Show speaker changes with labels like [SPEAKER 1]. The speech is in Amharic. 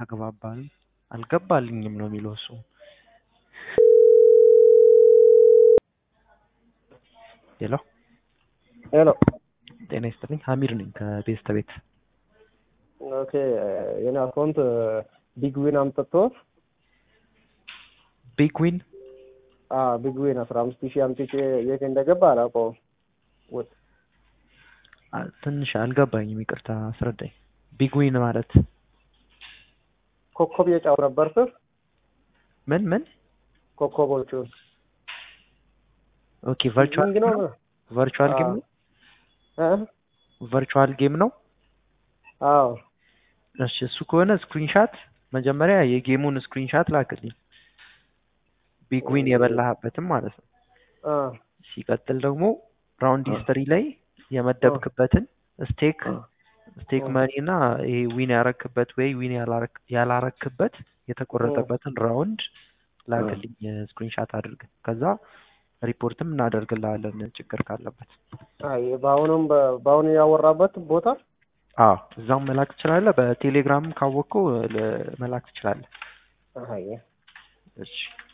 [SPEAKER 1] አልተግባባንም አልገባልኝም ነው የሚለው እሱ ሄሎ
[SPEAKER 2] ሄሎ
[SPEAKER 1] ጤና ይስጥልኝ ሀሚድ ነኝ ከቤስተ ቤት
[SPEAKER 2] ኦኬ የኔ አካውንት ቢግ ዊን አምጥቶ
[SPEAKER 1] ቢግ ዊን
[SPEAKER 2] ቢግ ዊን አስራ አምስት ሺህ አምጥቼ የት እንደገባ አላውቀውም። ወ-
[SPEAKER 1] አ- ትንሽ አልገባኝም ይቅርታ አስረዳኝ ቢግ ዊን ማለት
[SPEAKER 2] ኮከብ የጫው ነበር ስር
[SPEAKER 1] ምን ምን
[SPEAKER 2] ኮከቦቹን
[SPEAKER 1] ኦኬ ቨርቹዋል
[SPEAKER 2] ዊንግ ነው
[SPEAKER 1] ቨርቹዋል ጌም ነው
[SPEAKER 2] እ?
[SPEAKER 1] ቨርቹዋል ጌም ነው
[SPEAKER 2] አዎ
[SPEAKER 1] እሺ እሱ ከሆነ ስክሪንሻት መጀመሪያ የጌሙን ስክሪንሻት ላክልኝ ቢግ ዊን የበላህበትም ማለት ነው
[SPEAKER 2] አ
[SPEAKER 1] ሲቀጥል ደግሞ ራውንድ
[SPEAKER 2] አ።
[SPEAKER 1] ሂስተሪ ላይ የመደብክበትን ስቴክ
[SPEAKER 2] አ።
[SPEAKER 1] ስቴክ
[SPEAKER 2] አ።
[SPEAKER 1] መኒ እና ይሄ ዊን ያረክበት ወይ ዊን ያላረክ- ያላረክበት የተቆረጠበትን ራውንድ ላክልኝ ስክሪንሻት አድርግ ከዛ ሪፖርትም እናደርግልሃለን ችግር ካለበት
[SPEAKER 2] አይ በአሁኑም በ- በአሁኑ ያወራበት ቦታ
[SPEAKER 1] አዎ እዛም መላክ ትችላለህ በቴሌግራም ካወቅከው ለ- መላክ ትችላለህ
[SPEAKER 2] አይ
[SPEAKER 1] እሺ